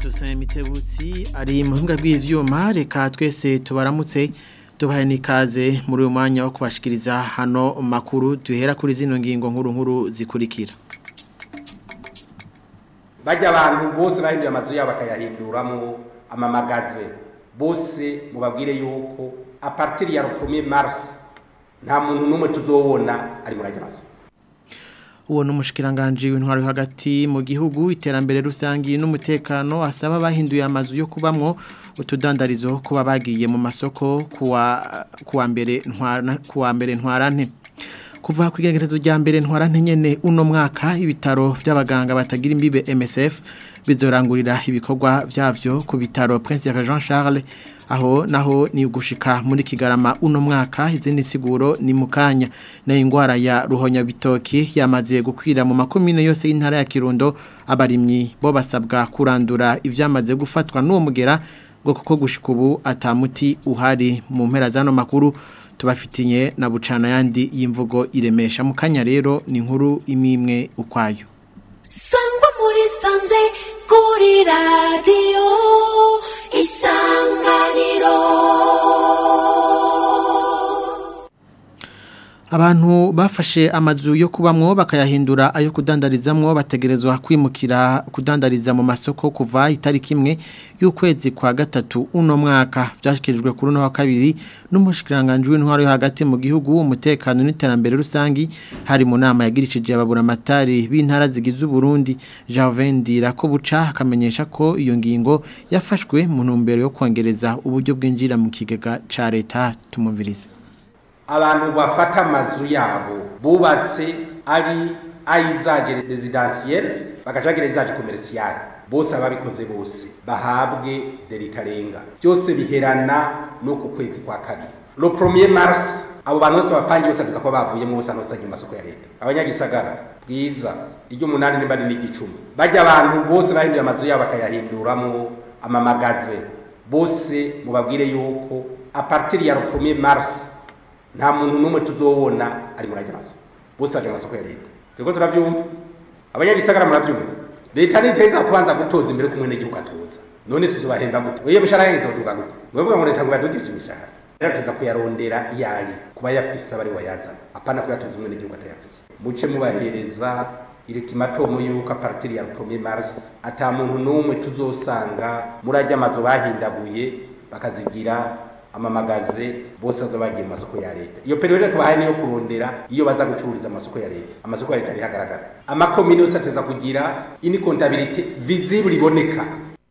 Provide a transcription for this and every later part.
Toussaint Mitebutsi ari mu buhinga bw'ivyuma reka twese tubaramutse tubahe nikaze muri uyu mwanya wo kubashikiriza hano makuru duhera kuri zino ngingo nkuru nkuru zikurikira bajya abantu bose bahinduye amazu yabo bakayahinduramo amamagaze bose mubabwire yuko a partir ya 1er mars nta muntu n'umwe tuzobona ari muri ajya mazu uwo n'umushikiranganje w'intwaro yo hagati mu gihugu iterambere rusangi n'umutekano asaba bahinduye amazu yo kubamwo utudandarizo kuba bagiye mu masoko kuwa kuwa mbere ntwara kuwa mbere ntwarante kuva ku igenekerezo rya mbere ntwarante nyene uno mwaka ibitaro by'abaganga batagira imbibe MSF bizorangurira ibikorwa byavyo ku bitaro Prince Jean Charles aho naho ni ugushika muri kigarama uno mwaka izindi siguro ni mukanya na ingwara ya ruhonya bitoki yamaze gukwira mu makomine yose y'intara ya Kirundo abarimyi bo basabwa kurandura ivyamaze gufatwa n'uwo mugera ngo kuko gushika ubu atamuti uhari mu mpera zano makuru tubafitiye na bucana yandi y'imvugo iremesha mukanya rero ni inkuru imimwe ukwayo sangwa muri sanze kuri radiyo isanganiro Abantu bafashe amazu yo kubamwo bakayahindura ayo kudandarizamwo bategerezwa kwimukira kudandariza mu masoko kuva itariki imwe y'ukwezi kwa gatatu uno mwaka byashikirijwe kuri uno wa kabiri n'umushikiranganje w'intwaro yo hagati mu gihugu umutekano n'iterambere rusangi hari mu nama yagirishije ababura amatari b'intara zigize Burundi Javendira ko buca akamenyesha ko iyo ngingo yafashwe mu ntumbero yo kongereza uburyo bwinjira mu kigega ca leta tumumvirize abantu bafata amazu yabo bubatse ari ayizage residentiel bagaca bagira izaje commercial bose ababikoze bose bahabwe deritarenga byose biherana no ku kwezi kwa kabiri le premier mars abo bantu bose bapangi bose ateza ko bavuyemo bose anosanye mu masoko ya leta abanyagisagara bwiza iry'umunani nimba ari n'igicumi bajya abantu bose bahinduye amazu yabo bakayahinduramo amamagaze bose mubabwire yuko a partir ya le premier mars nta muntu n'umwe tuzobona ari muri ajya mazu bose baje mu masoko ya leta turiko turavyumva abanyagisagara muravyumva leta niteza kubanza gutoza imbere kumwe n'igihugu atoza none tuzobahemba gute oye mushahara yangize kuduga gute mwevuga ngo leta ngo yadugije imishahara rero tuza kuyarondera iyari kuba yafise abari wayazana apana kuyatoza umwe n'igihugu atayafise muce mubahereza iritimatomu yuko a partir ya 1er mars ata muntu n'umwe tuzosanga muri ajya amazu bahindaguye bakazigira amamagaze bose baza bagiye mu masoko ya leta iyo periode tubahaye niyo kurondera iyo baza gucururiza amasoko ya leta amasoko ya leta arihagaragara amakomine yose ateza kugira ini comptabilité visible iboneka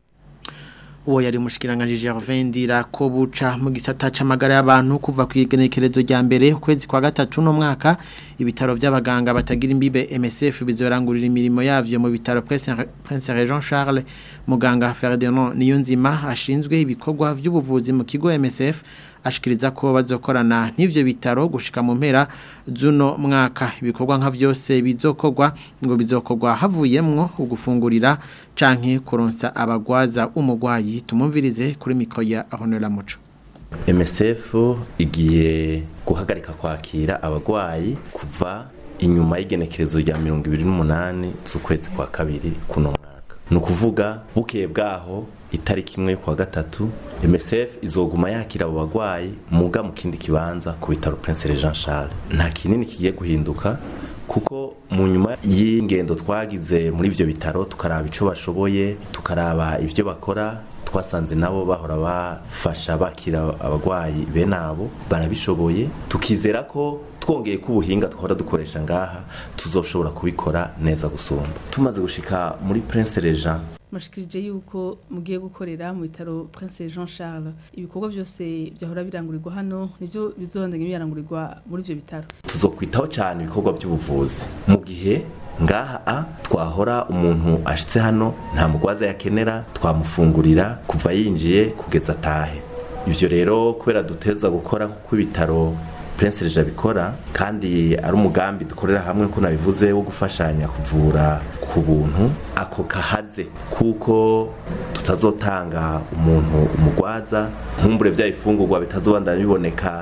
uwo yari mushikiranganje Gervais Ndira ko buca mu gisata c'amagara y'abantu kuva ku igenekerezo rya mbere ukwezi kwa gatatu no mwaka ibitaro by'abaganga batagira imbibe MSF bizorangurira imirimo yavyo mu bitaro Prince Jean Charles muganga Ferdinand Niyonzima ashinzwe ibikorwa by'ubuvuzi mu kigo MSF ashikiriza ko bazokorana n'ivyo bitaro gushika mu mpera zuno mwaka ibikorwa nka vyose bizokorwa ngo bizokorwa havuyemwo ugufungurira canke kuronsa abagwaza umugwayi tumumvirize kuri mikoya ahonera muco MSF igiye guhagarika kwakira abagwayi kuva inyuma y'igenekerezo rya 28 z'ukwezi kwa kabiri kuno mwaka ni ukuvuga bukeye bwaho itariki imwe kwa gatatu MSF izoguma yakira abo bagwayi muga mu kindi kibanza ku bitaro Prince Jean Charles nta kinini kigiye guhinduka kuko mu nyuma y'ingendo twagize muri ivyo bitaro tukaraba ico bashoboye tukaraba ivyo bakora twasanze nabo bahora bafasha bakira abagwayi bene abo barabishoboye tukizera ko twongeye ko ubuhinga twahora dukoresha ngaha tuzoshobora kubikora neza gusumba tumaze gushika muri Prince Regent mushikirije yuko mugiye gukorera mu bitaro Prince Jean Charles ibikorwa byose byahora birangurirwa hano nibyo bizondanye birangurirwa muri ivyo bitaro tuzokwitaho cyane ibikorwa by'ubuvuzi mu gihe ngaha a twahora umuntu ashitse hano nta mugwaza yakenera twamufungurira kuva yinjiye kugeza atahe ivyo rero kubera duteza gukora kuko ibitaro Prince Reja bikora kandi ari umugambi dukorera hamwe ko nabivuze wo gufashanya kuvura ku buntu ako kahaze kuko tutazotanga umuntu umugwaza nkumbure vya ifungurwa bitazobandanya biboneka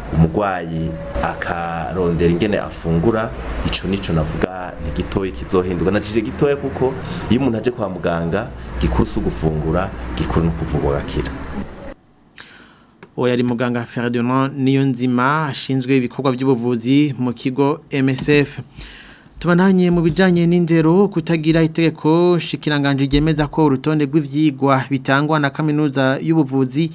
umurwayi akarondera ingene afungura ico nico navuga ni gitoya kizohinduka nacije gitoya kuko iyo umuntu aje kwa muganga gikuru si ugufungura gikuru ni ukuvugwa agakira uwo yari muganga Ferdinand Niyonzima ashinzwe ibikorwa by'ubuvuzi mu kigo MSF tubananye mu bijanye n'indero kutagira itegeko shikiranganje ryemeza ko urutonde rw'ivyigwa bitangwa na kaminuza y'ubuvuzi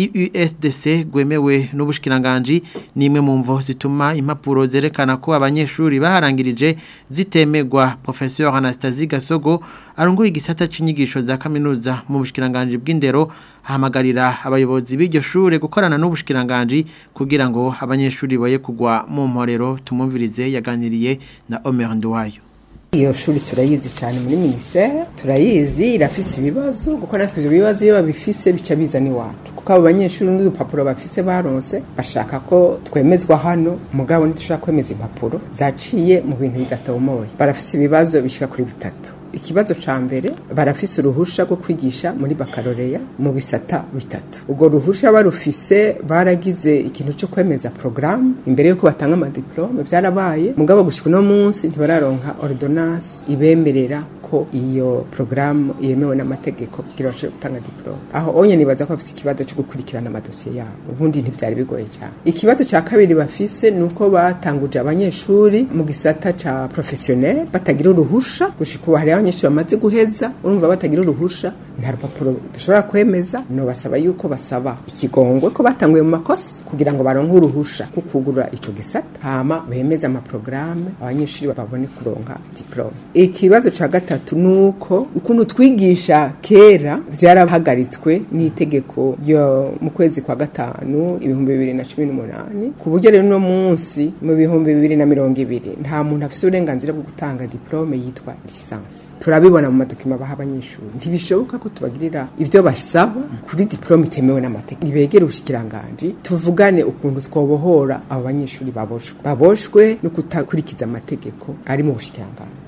EUSDC gwemewe n'ubushikiranganje nimwe mu mvo zituma impapuro zerekana ko abanyeshuri baharangirije zitemegwa professeur Anastasie Gasogo arongoye igisata c'inyigisho za kaminuza mu bushikiranganje bw'indero hamagarira abayobozi b'iryo shure gukorana n'ubushikiranganje kugira ngo abanyeshuri boye kugwa mu mporero tumumvirize yaganiriye na Omer Nduwayo iyo shuri turayizi cyane muri ministere turayizi irafise ibibazo kuko natwe ibyo bibazo iyo babifise bica biza n'iwacu kuko abo banyeshuri n'udupapuro bafise baronse bashaka ko twemezwa hano mugabo ntitushobora kwemeza impapuro zaciye mu bintu bidatomoye barafise ibibazo bishika kuri bitatu ikibazo ca mbere barafise uruhusha rwo kwigisha muri bakaloreya mu bisata bitatu ubwo ruhusha barufise baragize ikintu cyo kwemeza programme imbere yuko batanga amadiplome byarabaye mugabo gushika uno munsi ntibararonka ordonnance ibemerera ko iyo programme yemewe n'amategeko kugira bashobore gutanga diplome aho onye nibaza ko bafite ikibazo cyo gukurikirana amadosiye yabo ubundi ntibyari bigoye cyane ikibazo cya kabiri bafise ni uko batanguje abanyeshuri mu gisata ca professionnel batagira uruhusha gushika ubu hariho abanyeshuri bamaze guheza urumva batagira uruhusha nta rupapuro dushobora kwemeza no basaba yuko basaba ikigongwe ko batanguye mu makosa kugira ngo baronke uruhusha rwo kugura ico gisata hama bemeze amaprograme abanyeshuri babone kuronka diplome ikibazo ca gatatu nuko ukuntu twigisha kera vyarahagaritswe n'itegeko ryo mu kwezi kwa gatanu ibihumbi bibiri na cumi n'umunani ku buryo rero uno munsi mu bihumbi bibiri na mirongo ibiri nta muntu afise uburenganzira bwo gutanga diplome yitwa lisansi turabibona mu madokima baha abanyeshuri ntibishoboka ko tubagirira ivyo basaba kuri diplome itemewe n'amategeko nibegere ubushikiranganje tuvugane ukuntu twobohora abo banyeshuri baboshwe baboshwe no kutakurikiza amategeko ari mu bushikiranganje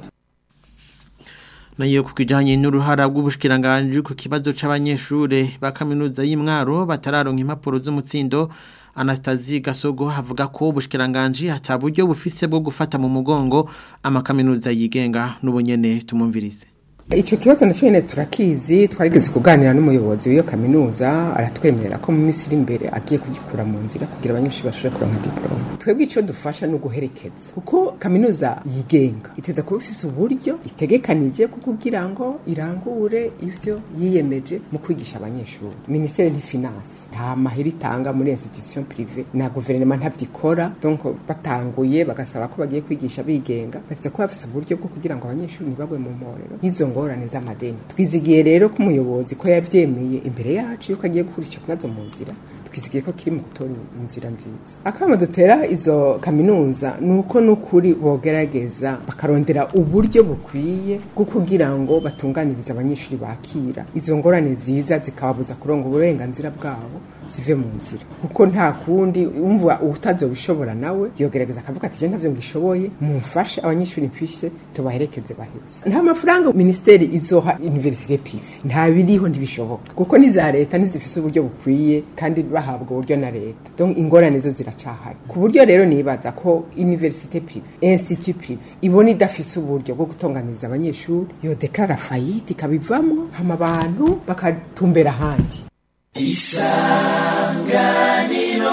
nayo kukijanye n'uruhara rw'ubushikiranganje ku kibazo c'abanyeshure ba kaminuza y'imwaro batararonka impapuro z'umutsindo Anastasie Gasogo havuga ko ubushikiranganje ataburyo bufise bwo gufata mu mugongo amakaminuza yigenga n'ubunyene tumumvirize Ico kibazo na cyene turakizi twarigeze kuganira n'umuyobozi w'iyo kaminuza aratwemerera ko mu minsi iri imbere agiye kugikura mu nzira kugira abanyeshuri bashobore kuronka diplome. Twebwe ico dufasha no guherekeza kuko kaminuza yigenga iteza kuba ifise uburyo itegekanije ko kugira ngo irangure ivyo yiyemeje mu kwigisha abanyeshuri. Ministere ni finance nta mahera itanga muri institution privée na gouvernement ntavyikora donc batanguye bagasaba ko bagiye kwigisha bigenga bateza kuba bafise uburyo bwo kugira ngo abanyeshuri ntibagwe mu mporero. Izo ngorane z'amadeni twizigiye rero ko umuyobozi ko yavyemeye imbere yacu yuko agiye gukura ico kibazo mu nzira twizigiye ko kiri mu gutora inzira nziza akama dutera izo kaminuza nuko nukuri bogerageza bakarondera uburyo bukwiye bwo kugira ngo batunganirize abanyeshuri bakira izo ngorane ziza zikababuza kuronga uburenganzira bwabo zive mu nzira kuko nta kundi umva utazobishobora nawe yogerageza akavuga ati je ntavyo ngishoboye mumfashe abanyeshuri mfishe tubaherekeze baheze nta mafaranga ministeri izoha université privé nta biriho ntibishoboka kuko niza leta nizifise uburyo bukwiye kandi bahabwa uburyo na leta donc ingorane zo ziracahari ku buryo rero nibaza ko université privé institut privé ibona idafise uburyo bwo gutonganiza abanyeshuri yo deklara fayite ikabivamwo hama abantu bakatumbera ahandi isanganiro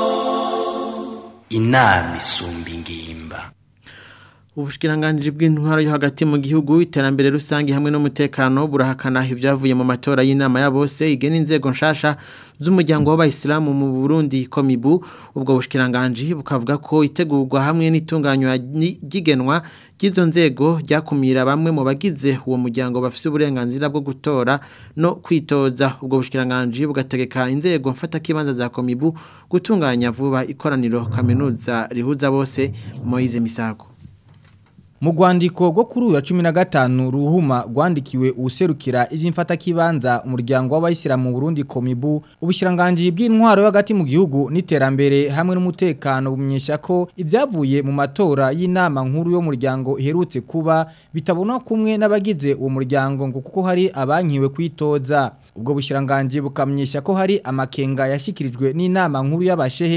inama isumba ingimba Ubushikiranganje bw'intwaro yo hagati mu gihugu iterambere rusange hamwe n'umutekano burahakana ibyavuye mu matora y'inama ya bose igena inzego nshasha z'umuryango w'abayisilamu mu Burundi komibu ubwo bushikiranganje bukavuga ko itegurwa hamwe n'itunganywa ry'igenwa ry'izo nzego ryakumira bamwe mu bagize uwo muryango bafite uburenganzira bwo gutora no kwitoza ubwo bushikiranganje bugategeka inzego mfata kibanza za komibu gutunganya vuba ikoraniro kaminuza rihuza bose Moise Misago mu rwandiko rwo kuri uyu wa cumi na gatanu ruhuma rwandikiwe uwuserukira iby'imfata kibanza umuryango w'abayisilamu mu Burundi komibu ubushiranganji bw'intwaro yo hagati mu gihugu n'iterambere hamwe n'umutekano bumenyesha ko ibyavuye mu matora y'inama nkuru y'umuryango iherutse kuba bitabona kumwe n'abagize uwo muryango ngo kuko hari abankiwe kwitoza ubwo bushiranganji bukamenyesha ko hari amakenga yashyikirijwe n'inama nkuru y'abashehe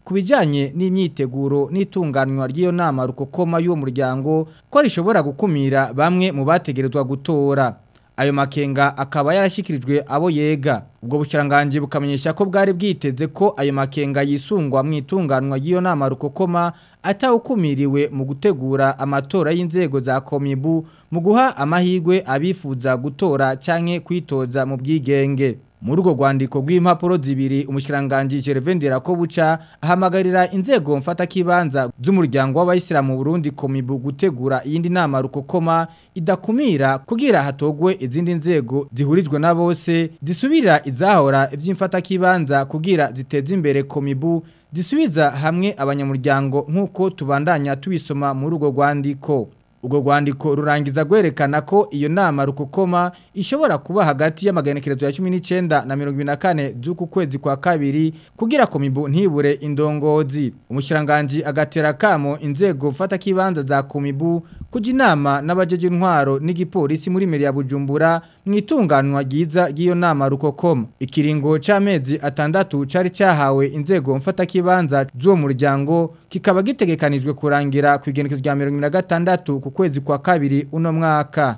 ku bijyanye n'imyiteguro n'itunganywa ry'iyo nama rukokoma y'uwo muryango ko rishobora gukumira bamwe mu bategerezwa gutora ayo makenga akaba yarashyikirijwe abo yega ubwo bushyirangange bukamenyesha ko bwari bwiteze ko ayo makenga yisungwa mu itunganywa ry'iyo nama rukokoma atawukumiriwe mu gutegura amatora y'inzego za komibu mu guha amahirwe abifuza gutora cyangwa kwitoza mu bwigenge muri urwo rwandiko rw'impapuro zibiri umushyiranganje Gervendera ko buca ahamagarira inzego mfatakibanza z'umuryango w'abayisilamu mu Burundi komibu gutegura iyindi nama rukokoma idakumira kugira hatogwe izindi nzego zihurijwe na bose zisubira izahora iby'imfatakibanza kugira ziteze imbere komibu zisubiza hamwe abanyamuryango nk'uko tubandanya tubisoma muri urwo rwandiko ubwo rwandiko rurangiza rwerekana ko iyo nama rukokoma ishobora kuba hagati y'amagenekerezo ya cumi n'icyenda na mirongo ibiri na kane z'uku kwezi kwa kabiri kugira komibu ntibure indongozi umushyirangajwi agatera akamo inzego mfatakibanza za komibu kujya inama n'abajeje intwaro n'igipolisi muri meri ya bujumbura mu itunganywa ryiza ry'iyo nama rukokoma ikiringo cy'amezi atandatu cyari cyahawe inzego mfatakibanza z'uwo muryango kikaba gitegekanijwe kurangira ku igenekerezo rya mirongo na gatandatu ku kwezi kwa kabiri uno mwaka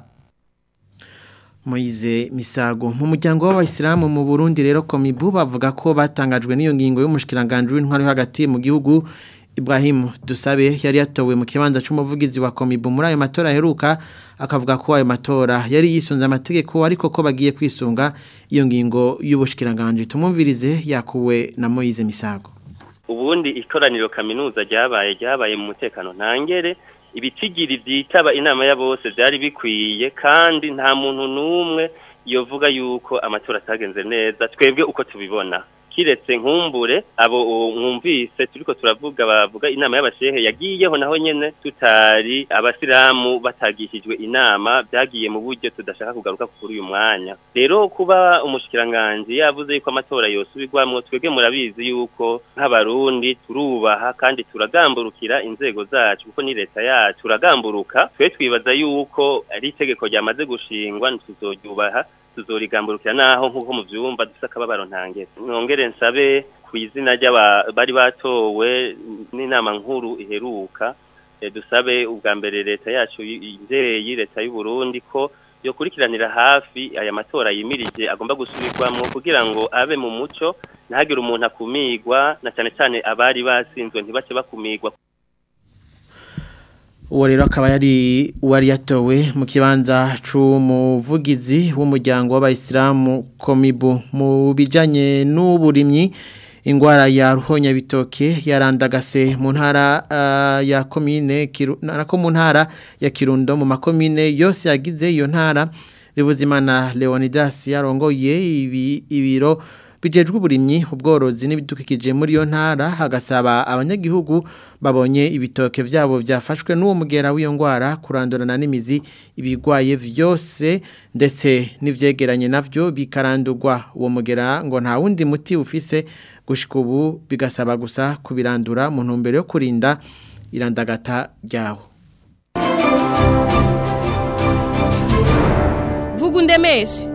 Moize Misago mu muryango w'abayisilamu mu Burundi rero komibu bavuga ko batangajwe n'iyo ngingo y'umushikiranganje w'intwaro hagati mu gihugu Ibrahim Dusabe yari yatowe mu kibanza cy'umuvugizi wa komibu muri ayo matora aheruka akavuga ko ayo matora yari yisunze amategeko ariko ko bagiye kwisunga iyo ngingo y'ubushikiranganje tumumvirize yakuwe na Moize Misago ubundi ikoraniro kaminuza ryabaye ryabaye mu mutekano ntangere ibitigiri byitaba inama ya bose byari bikwiye kandi nta muntu n'umwe yovuga yuko amatora atagenze neza twebwe uko tubibona kiretse nkumbure abo mwumvise turiko turavuga bavuga inama y'abashehe yagiyeho naho nyene tutari abasilamu batagishijwe inama byagiye mu buryo tudashaka kugaruka kuri uyu mwanya rero kuba umushikiranganje yavuze yuko amatora yosubirwamwo twebwe murabizi yuko nk'abarundi turubaha kandi turagamburukira inzego zacu kuko ni leta yacu turagamburuka twe twibaza yuko ari itegeko ryamaze gushingwa ntituzoryubaha tuzorigamburukira naho nk'uko mu byumba dufite akababaro ntangere nongere nsabe ku izina ry'abari batowe n'inama nkuru iheruka dusabe ubwa mbere leta yacu inzeyi leta y'u Burundi ko yokurikiranira hafi aya matora yimirije agomba gusubirwamo kugira ngo abe mu muco ntihagire umuntu akumigwa na cyane cyane abari basinzwe ntibace bakumigwa uwo rero akaba yari uwari yatowe mu kibanza cy'umuvugizi w'umuryango w'abayisilamu komibu mu bijyanye n'uburimyi indwara ya ruhonyabitoke yarandagase mu ntara ya komine ko mu ntara ya kirundo mu makomine yose yagize iyo ntara Rivuzimana leonidas yarongoye ibiro bijejwe uburimyi ubworozi n'ibidukikije muri iyo ntara hagasaba abanyagihugu babonye ibitoke byabo byafashwe n'uwo mugera w'iyo ndwara kurandurana n'imizi ibigwaye byose ndetse n'ibyegeranye navyo bikarandurwa uwo mugera ngo nta wundi muti ufise gushika ubu bigasaba gusa kubirandura mu ntumbero yo kurinda irandagata ryawo vuga undemeshe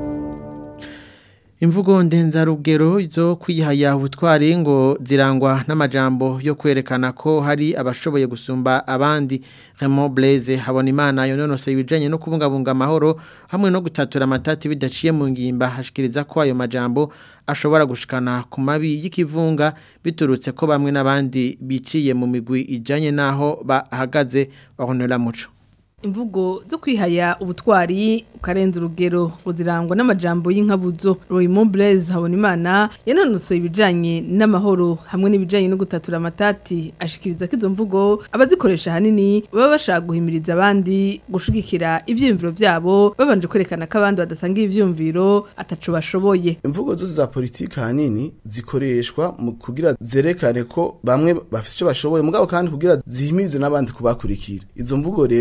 imvugo ndenzarugero zo kwihaya ubutwari ngo zirangwa n'amajambo yo kwerekana ko hari abashoboye gusumba abandi Raymond Blaise Habonimana yononose ibijanye no kubungabunga amahoro hamwe no gutatura amatati bidaciye mu ngimba hashikiriza ko ayo majambo ashobora gushikana ku mabi y'ikivunga biturutse ko bamwe n'abandi biciye mu migwi ijanye naho bahagaze bahonera muco imvugo zo kwihaya ubutwari ukarenza urugero ngo zirangwa n'amajambo y'inkabuzo Raymond Blaise Habonimana yanonosoye ibijanye n'amahoro hamwe n'ibijanye no gutatura amatati ashikiriza ko izo mvugo abazikoresha hanini baba bashaka guhimiriza abandi gushigikira ivyiyumviro vyabo babanje kwerekana ko abandi badasanga ivyiyumviro ataco bashoboye imvugo zose za politiki hanini zikoreshwa mu kugira zerekane ko bamwe bafite icyo bashoboye mugabo kandi kugira zihimirize n'abandi kubakurikira izo mvugo rero ahanini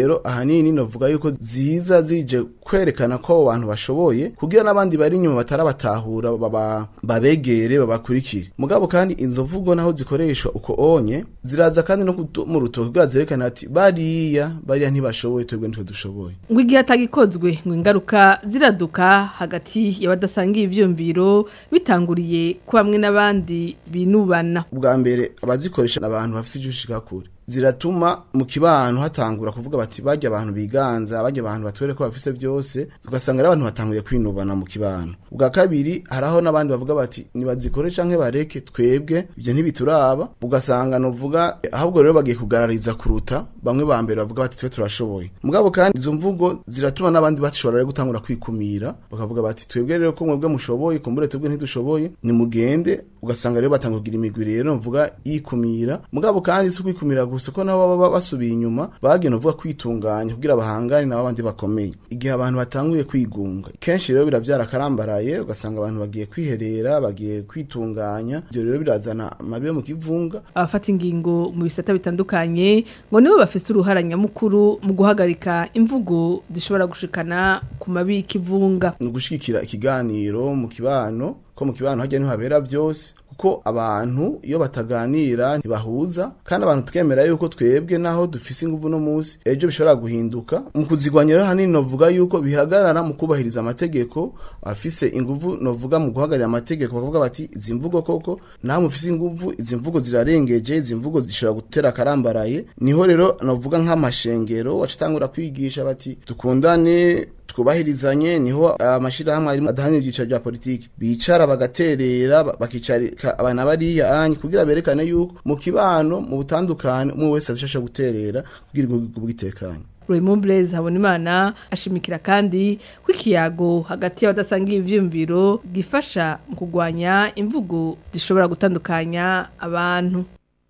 hanini novuga yuko ziza zije kwerekana ko abo bantu bashoboye kugira n'abandi bari inyuma batarabatahura baba babegere babakurikire mugabo kandi inzo mvugo naho zikoreshwa uko onye ziraza kandi no kudu- mu rutoki kugira zerekana ati bariya bariya ntibashoboye twebwe nitwe dushoboye ngo igihe atagikozwe ngo ingaruka ziraduka hagati y'abadasangiye ivyumviro bitanguriye ko bamwe n'abandi binubana ubwa mbere abazikoresha abantu bafite icyo ushika kure ziratuma mu kibano hatangura kuvuga bati bajya abantu biganza bajya abantu batwere ko bafise byose ugasanga ari abantu batanguye kwinubana mu kibano ubwa kabiri haraho n'abandi bavuga bati nibazikore canke bareke twebwe ibyo ntibituraba ugasanga novuga ahubwo rero bagiye kugarariza kuruta bamwe ba mbere bavuga bati twe turashoboye mugabo kandi izo mvugo ziratuma n'abandi bashobora rero gutangura kwikumira bakavuga bati twebwe rero ko mwebwe mushoboye kumbure twebwe ntidushoboye nimugende ugasanga rero batanga kugira imigwi rero novuga yikumira mugabo kandi si kwikumira gusa ko nabo baba basubiye inyuma bagenda uvuga kwitunganya kugira bahangane nabo abandi bakomeye igihe abantu batanguye kwigunga kenshi rero biravyara akarambaraye ugasanga abantu bagiye kwiherera bagiye kwitunganya ibyo rero birazana amabi yo mu kivunga abafata ingingo mu bisata bitandukanye ngo nibo bafise uruhara nyamukuru mu guhagarika imvugo zishobora gushikana ku mabi y'ikivunga ni ugushigikira ikiganiro mu kibano ko mu kibano hajya niho habera byose kuko abantu iyo bataganira ntibahuza kandi abantu twemera yuko twebwe naho dufise inguvu no munsi ejo bishobora guhinduka mu kuzigwanya rero hanini novuga yuko bihagarara mu kubahiriza amategeko afise inguvu novuga mu guhagarira amategeko bakavuga bati izi mvugo koko naho mufise inguvu izi mvugo zirarengeje izi mvugo zishobora gutera akarambaraye niho rero novuga nk'amashengero wacitangura kwigisha bati dukundane twubahirizanye niho amashirahamwe arimo adahanira ibyicaro bya politiki bicara bagaterera ba- bakicarika abana bariya anyi kugira berekane yuko mu kibano mu butandukane umwe wese ashasha guterera kugira igihugu bwitekanye Raymond Blaise Habonimana ashimikira kandi ko ikiyago hagati y'abadasangiye ivyumviro gifasha mu kugwanya imvugo zishobora gutandukanya abantu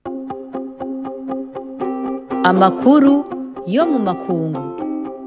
Amakuru yo mu makungu.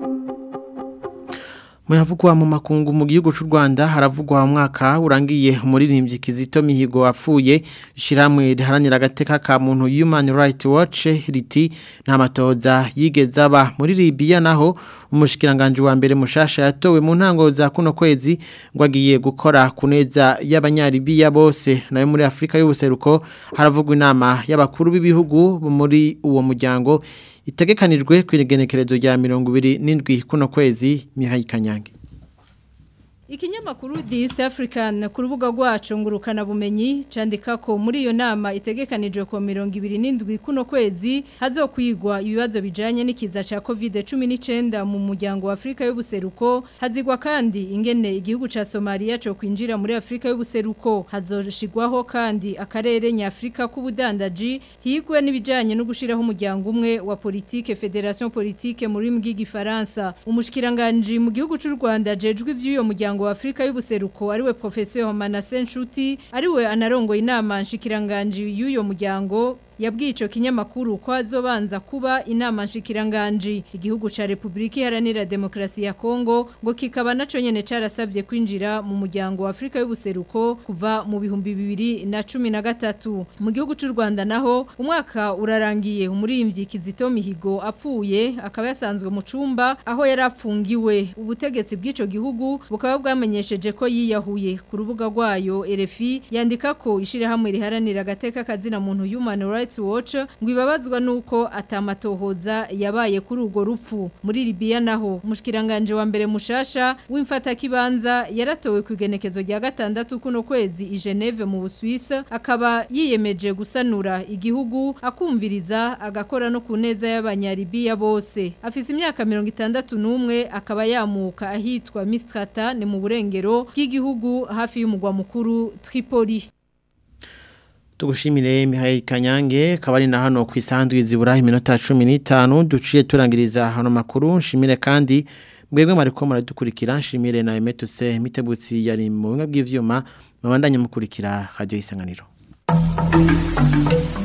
Muyavugwa mu makungu mu gihugu cy'u Rwanda haravugwa umwaka urangiye umuririmbyi Kizito Mihigo apfuye shiramwe riharanira agateka ka muntu Human Rights Watch riti nta matoza yigeze aba muri Libya naho umushikiranganje wa mbere mushasha yatowe mu ntango za kuno kwezi ngo agiye gukora kuneza y'abanyaribiya bose nayo muri Afrika y'ubuseruko haravugwa inama y'abakuru b'ibihugu muri uwo muryango itegekanijwe kwigenekerezo rya mirongo ibiri n'indwi kuno kwezi Mihaye Kanyange Ikinyamakuru The East African ku rubuga rwacu ngurukana bumenyi candika ko muri iyo nama itegekanijwe ko 27 kuno kwezi hazokwigwa ibibazo bijanye n'ikiza ca COVID-19 mu muryango wa Afrika y'ubuseruko hazigwa kandi ingene igihugu ca Somalia cyo kwinjira muri Afrika y'ubuseruko hazoshigwaho kandi akarere nyafrika k'ubudandaji higwe n'ibijanye no gushiraho umuryango umwe wa politique Federation politique muri mbw'igifaransa umushikiranganje mu gihugu c'u Rwanda jejwe ivy'uyo muryango wa Afrika y'ubuseruko ariwe professeur Manasse Nshuti ariwe anarongoye inama nshikiranganje y'uyo muryango yabwiye ico kinyamakuru ko azobanza kuba inama nshikiranganje igihugu ca Republika Iharanira Demokrasi ya Kongo ngo kikaba naco nyene carasabye kwinjira mu muryango wa Afrika y'ubuseruko kuva mu bihumbi bibiri na cumi na gatatu mu gihugu c'u Rwanda naho umwaka urarangiye umurimbyi Kizito Mihigo apfuye akaba yasanzwe mu cumba aho yari apfungiwe ubutegetsi bw'ico gihugu bukaba bwamenyesheje ko yiyahuye ku rubuga rwayo RFI yandika ko ishirahamwe riharanira agateka kazina muntu Human Rights Watch ngo ibabazwa nuko atamatohoza yabaye kuri urwo rupfu muri Libya naho umushikiranganje wa mbere mushasha w'imfata kibanza yaratowe ku igenekezo rya gatandatu kuno kwezi i Geneve mu Busuwisi akaba yiyemeje gusanura igihugu akumviriza agakora no ku neza y'abanyaribiya bose afise imyaka 61 akaba yamuka ahitwa Mistrata ni mu burengero bw'igihugu hafi y'umugwa mukuru Tripoli Tugushimire Mihaye Kanyange kabari na hano ku isanzwe zibura iminota 15 duciye turangiriza hano makuru nshimire kandi mwebwe mariko muradukurikira nshimire na Emetuse mitebutsi yari mu bimwe bw'ivyuma mabandanye mukurikira radio isanganiro